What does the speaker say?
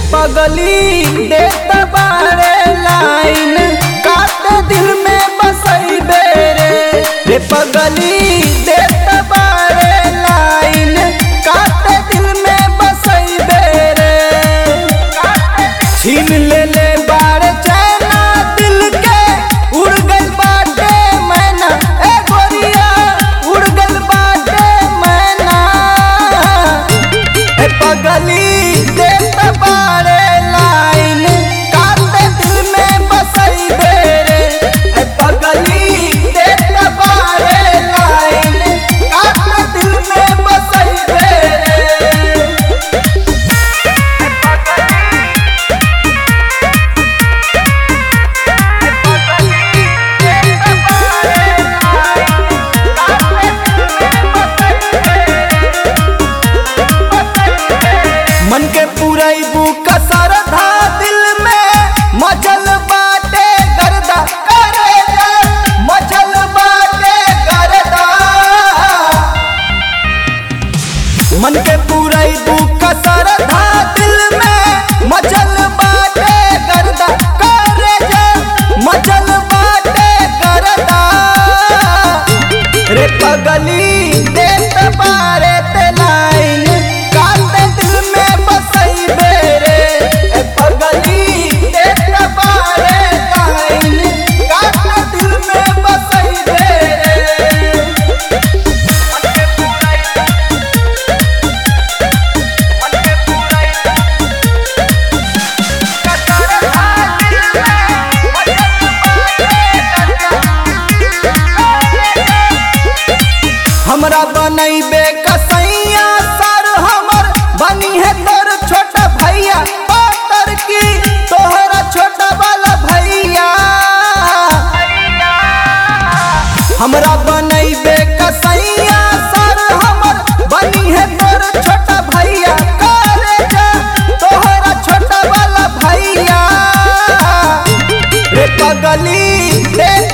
पगली देत बारे लाइन काते दिल में बसैबे रे रे पगली देत बारे लाइन काते दिल में बसैबे रे छीन ले ले बारे चैना दिल के उड़ गइल बाटे मैना ए गोरिया उड़ गइल बाटे मैना ए पगली देत बारे लाइन काते दिल में बसैबे रे ए पगली देत बारे लाइन काते दिल में बसैबे रे मन के पुरैबू कसर था दिल में मचल बाटे गर्दा करे जा मचल बाटे गर्दा मन के पुरैबू कसर था दिल में मचल बाटे गर्दा करे जा मचल बाटे गर्दा रे पगली देत बारे ते लाइन काते दिल में बसैबे रे ए पगली देत बारे लाइन काते दिल में बसैबे रे हमरा बनैबे कसैया सर हमर बनी है तोर छोटा भैया पातर की तोहरा छोटा वाला भैया हमरा बनैबे कसैया सर हमर बनी है तोर छोटा भैया करे जा तोहरा छोटा वाला भैया रे पगली दे